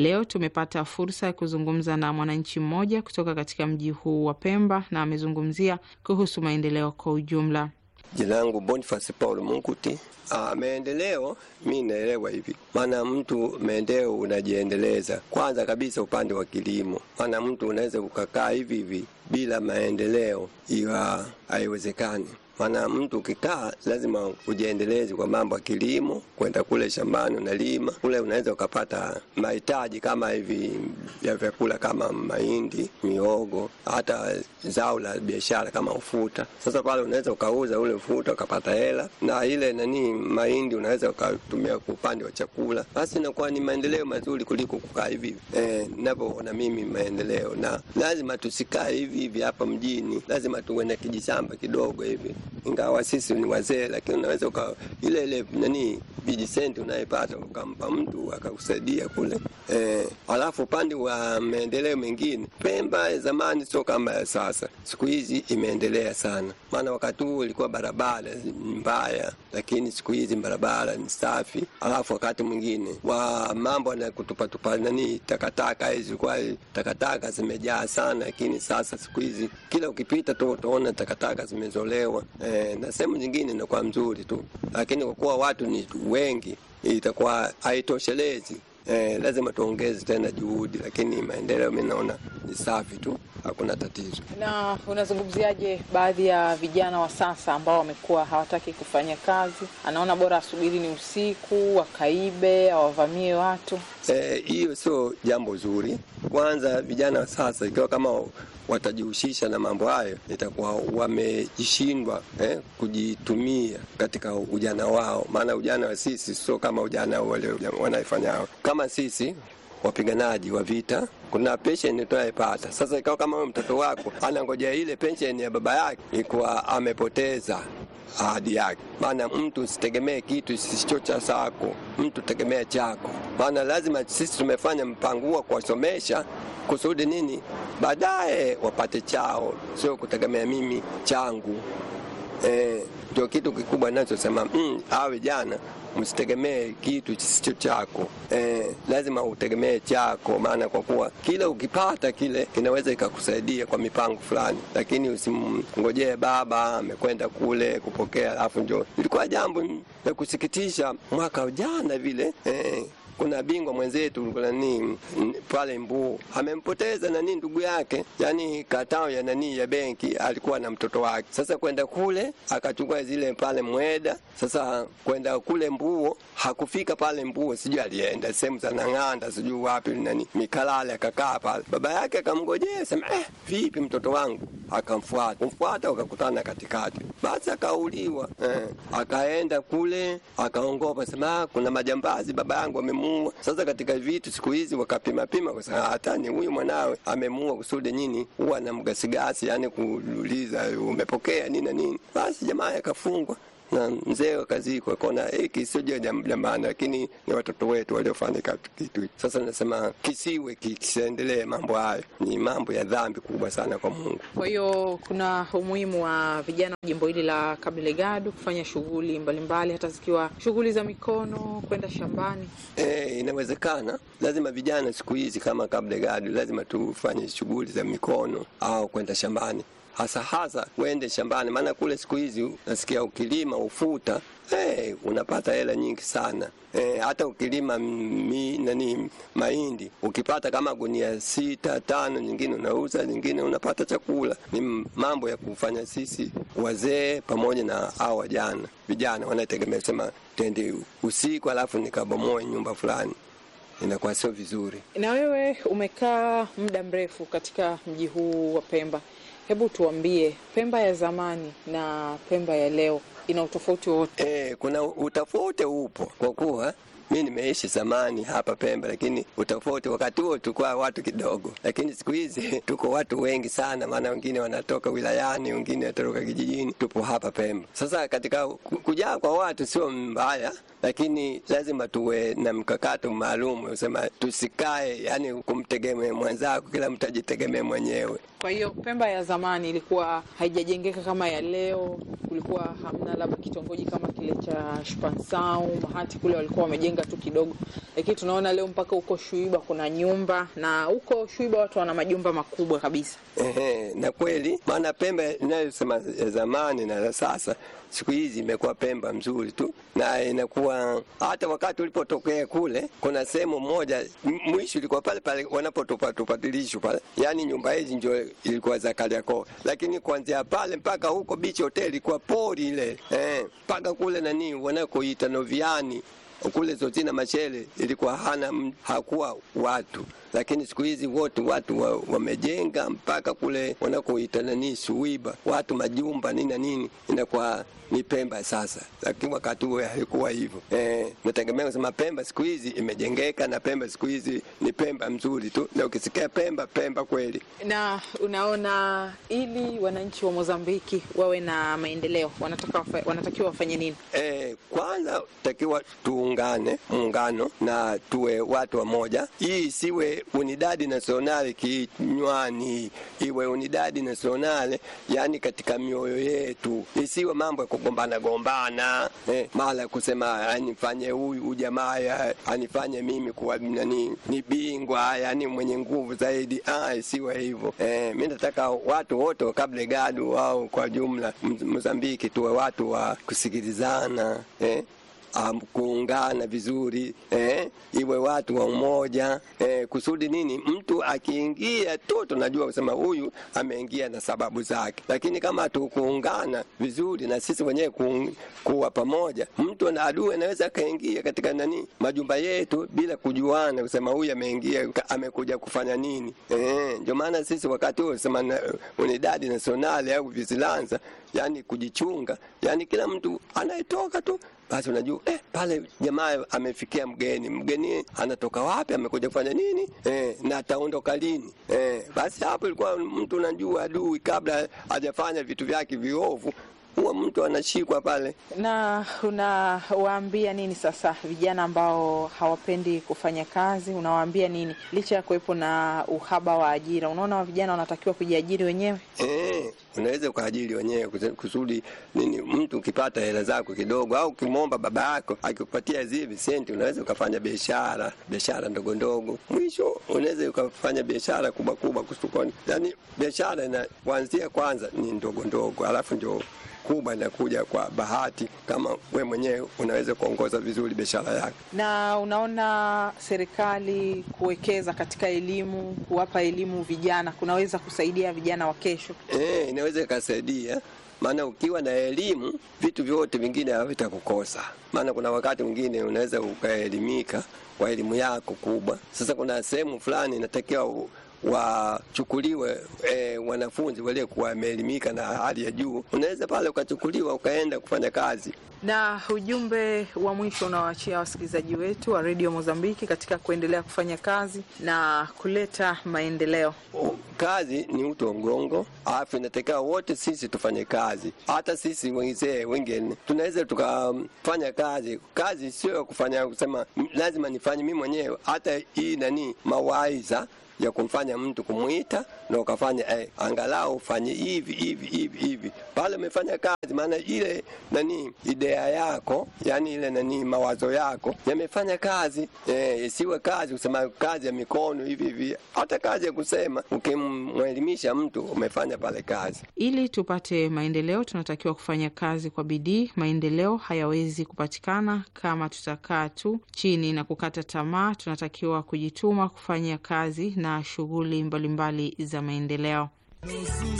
Leo tumepata fursa ya kuzungumza na mwananchi mmoja kutoka katika mji huu wa Pemba na amezungumzia kuhusu maendeleo kwa ujumla. Jina langu Boniface Paul Munguti. Ah, maendeleo mi naelewa hivi, maana mtu maendeleo unajiendeleza kwanza kabisa upande wa kilimo, maana mtu unaweza ukakaa hivi hivi bila maendeleo, iwa haiwezekani maana mtu ukikaa lazima ujiendeleze kwa mambo ya kilimo, kwenda kule shambani unalima kule, unaweza ukapata mahitaji kama hivi ya vyakula kama mahindi, miogo, hata zao la biashara kama ufuta. Sasa pale unaweza ukauza ule ufuta ukapata hela, na ile nani mahindi unaweza ukatumia kwa upande wa chakula. Basi inakuwa ni maendeleo mazuri kuliko kukaa hivi eh, ninavyoona mimi maendeleo. Na lazima tusikae hivi hivi hapa mjini, lazima tuwe na kijishamba kidogo hivi ingawa sisi ni wazee, lakini unaweza uka ile ile nani vijisenti unayepata ukampa mtu akakusaidia kule eh. Alafu upande wa maendeleo mengine, Pemba ya zamani sio kama ya sasa. Siku hizi imeendelea sana, maana wakati huo ilikuwa barabara mbaya, lakini siku hizi barabara ni safi. Alafu wakati mwingine wa mambo na kutupatupa nani takataka hizi, kwa takataka zimejaa sana, lakini sasa siku hizi kila ukipita tu utaona takataka zimezolewa eh, na sehemu nyingine inakuwa mzuri tu, lakini kwa kuwa watu ni wengi itakuwa haitoshelezi. Eh, lazima tuongeze tena juhudi, lakini maendeleo mi naona ni safi tu, hakuna tatizo. Na unazungumziaje baadhi ya vijana wa sasa ambao wamekuwa hawataki kufanya kazi, anaona bora asubiri ni usiku, wakaibe, awavamie watu? Hiyo eh, sio jambo zuri. Kwanza vijana wa sasa ikiwa kama watajihusisha na mambo hayo, itakuwa wamejishindwa eh, kujitumia katika ujana wao, maana ujana wa sisi sio kama ujana wale wanaifanya hao. Kama sisi wapiganaji wa vita kuna pensheni tunayepata sasa. Ikawa kama huyo mtoto wako anangojea ile pensheni ya baba yake, ikuwa amepoteza ahadi yake. Maana mtu usitegemee kitu sisicho cha sako, mtu tegemea chako. Maana lazima sisi tumefanya mpango huo kuwasomesha kusudi nini, baadaye wapate chao, sio kutegemea mimi changu. Ndio eh, kitu kikubwa nachosema mm, awe jana msitegemee kitu kisicho chako eh, lazima utegemee chako, maana kwa kuwa kile ukipata kile kinaweza ikakusaidia kwa mipango fulani, lakini usimngojee baba amekwenda kule kupokea, alafu njo. Ilikuwa jambo la kusikitisha mwaka jana vile eh, kuna bingwa mwenzetu nani pale Mbuu amempoteza nani ndugu yake, yani katao ya nani ya benki, alikuwa na mtoto wake. Sasa kwenda kule akachukua zile pale mweda, sasa kwenda kule Mbuo hakufika pale Mbuo, sijui alienda sehemu za Nang'anda, sijui wapi nani Mikalale, akakaa pale. Baba yake akamngojea, sema eh, vipi mtoto wangu? Akamfuata, kumfuata akakutana katikati, basi akauliwa. Eh, akaenda kule akaongopa, sema kuna majambazi, baba yangu amemuua. Sasa katika vitu siku hizi wakapima pima, kwa sababu hata ni huyu mwanawe amemuua kusudi nini, huwa na mgasigasi, yani kuuliza umepokea nini na nini. Basi jamaa akafungwa na mzee wakazikwa, kona hiki sio jambo la maana, lakini ni watoto wetu waliofanya kitu. Sasa nasema kisiwe kisiendelee, mambo hayo ni mambo ya dhambi kubwa sana kwa Mungu. Kwa hiyo kuna umuhimu wa vijana wa jimbo hili la Kabelegadu kufanya shughuli mbalimbali, hata zikiwa shughuli za mikono, kwenda shambani. E, inawezekana. Lazima vijana siku hizi kama Kabelegadu lazima tufanye shughuli za mikono au kwenda shambani hasa hasa uende shambani, maana kule siku hizi nasikia ukilima ufuta hey, unapata hela nyingi sana hey, hata ukilima mi, nani mahindi ukipata kama gunia sita tano, nyingine unauza, nyingine unapata chakula. Ni mambo ya kufanya sisi wazee pamoja na hao wajana vijana wanategemea sema tende usiku alafu nikabomoe nyumba fulani inakuwa sio vizuri. Na wewe umekaa muda mrefu katika mji huu wa Pemba, hebu tuambie, Pemba ya zamani na Pemba ya leo ina utofauti wote? E, kuna utofauti upo, kwa kuwa mi nimeishi zamani hapa Pemba, lakini utofauti, wakati huo tulikuwa watu kidogo, lakini siku hizi tuko watu wengi sana, maana wengine wanatoka wilayani, wengine wanatoka kijijini, tupo hapa Pemba. Sasa katika kujaa kwa watu sio mbaya, lakini lazima tuwe na mkakato maalum usema tusikae yani kumtegemea mwenzako, kila mtu ajitegemee mwenyewe. Kwa hiyo Pemba ya zamani ilikuwa haijajengeka kama ya leo. Kulikuwa hamna labda kitongoji kama kile cha Shpansau Mahati, kule walikuwa wamejenga tu kidogo, lakini tunaona leo mpaka huko Shuiba kuna nyumba, na huko Shuiba watu wana majumba makubwa kabisa. Ehe, na kweli, maana Pemba inayosema ya zamani na ya sasa siku hizi imekuwa Pemba mzuri tu, na inakuwa hata wakati ulipotokea kule, kuna sehemu moja mwisho ilikuwa pale pale wanapotupa tupadilisho pale, yaani nyumba hizi ndio ilikuwa za Kariakoo, lakini kuanzia pale mpaka huko Beach Hotel ilikuwa pori ile eh, mpaka kule nani wanakoita Noviani kule Zotina Machele ilikuwa hana hakuwa watu, lakini siku hizi wote watu wamejenga wa mpaka kule wanakoita nani Suiba, watu majumba nini na nini, inakuwa ni Pemba sasa, lakini wakati huo haikuwa hivyo. Eh, nategemea kusema Pemba siku hizi imejengeka na Pemba siku hizi ni Pemba mzuri tu, na ukisikia Pemba Pemba kweli. Na unaona, ili wananchi wa Mozambiki wawe na maendeleo wanataka wanatakiwa wafanye nini? Eh, kwanza takiwa tuungane muungano na tuwe watu wamoja. Hii isiwe unidadi nasionale kinywani, iwe unidadi nasionale yani katika mioyo yetu, isiwe mambo ya kugombana gombana, eh, mara kusema anifanye huyu jamaa anifanye mimi kuwa nani ni bingwa yani mwenye nguvu zaidi. Ah, isiwe hivyo. Eh, mimi nataka watu wote wa Cabo Delgado au kwa jumla Mozambiki tuwe watu wa kusikilizana eh. Um, kuungana vizuri eh, iwe watu wa umoja eh, kusudi nini? Mtu akiingia tu tunajua kusema huyu ameingia na sababu zake, lakini kama tukuungana vizuri na sisi wenyewe ku, kuwa pamoja, mtu na adui anaweza akaingia katika nani majumba yetu bila kujuana, kusema huyu ameingia amekuja kufanya nini eh, ndio maana sisi wakati huo sema unidadi nasionali au visilanza, yani kujichunga, yani kila mtu anayetoka tu basi unajua eh, pale jamaa amefikia mgeni, mgeni anatoka wapi, amekuja kufanya nini eh, na ataondoka lini eh, basi hapo ilikuwa mtu unajua adui kabla hajafanya vitu vyake viovu huwa mtu anashikwa pale. Na unawaambia nini sasa vijana ambao hawapendi kufanya kazi? Unawaambia nini licha ya kuwepo na uhaba wa ajira? Unaona vijana wanatakiwa kujiajiri wenyewe. Eh, unaweza ukaajiri wenyewe kusudi nini, mtu ukipata hela zako kidogo, au ukimwomba baba yako akikupatia zile visenti, unaweza ukafanya biashara, biashara ndogo ndogo, mwisho unaweza ukafanya biashara kubwa kubwa kusukoni. Yani biashara ina kuanzia kwanza ni ndogo ndogo, alafu ndio kubwa inakuja kwa bahati, kama we mwenyewe unaweza kuongoza vizuri biashara yako. Na unaona serikali kuwekeza katika elimu, kuwapa elimu vijana kunaweza kusaidia vijana wa kesho? E, inaweza ikasaidia maana ukiwa na elimu vitu vyote vingine havitakukosa. Maana kuna wakati mwingine unaweza ukaelimika kwa elimu yako kubwa. Sasa kuna sehemu fulani inatakiwa wachukuliwe e, wanafunzi waliokuwa wameelimika na hali ya juu, unaweza pale ukachukuliwa ukaenda kufanya kazi. Na ujumbe wa mwisho unaoachia wasikilizaji wetu wa redio Mozambiki katika kuendelea kufanya kazi na kuleta maendeleo? Kazi ni uti wa mgongo, alafu inatakiwa wote sisi tufanye kazi. Hata sisi wenzee wengine tunaweza tukafanya kazi. Kazi sio kufanya kusema lazima nifanye mimi mwenyewe, hata hii nani mawaidha ya kumfanya mtu kumwita na ukafanya eh, angalau ufanye hivi hivi hivi hivi, pale umefanya kazi. Maana ile nani idea yako, yani ile nani mawazo yako yamefanya kazi eh, isiwe kazi kusema kazi ya mikono hivi hivi, hata kazi ya kusema. Ukimwelimisha mtu umefanya pale kazi. Ili tupate maendeleo, tunatakiwa kufanya kazi kwa bidii. Maendeleo hayawezi kupatikana kama tutakaa tu chini na kukata tamaa. Tunatakiwa kujituma kufanya kazi na shughuli mbalimbali za maendeleo.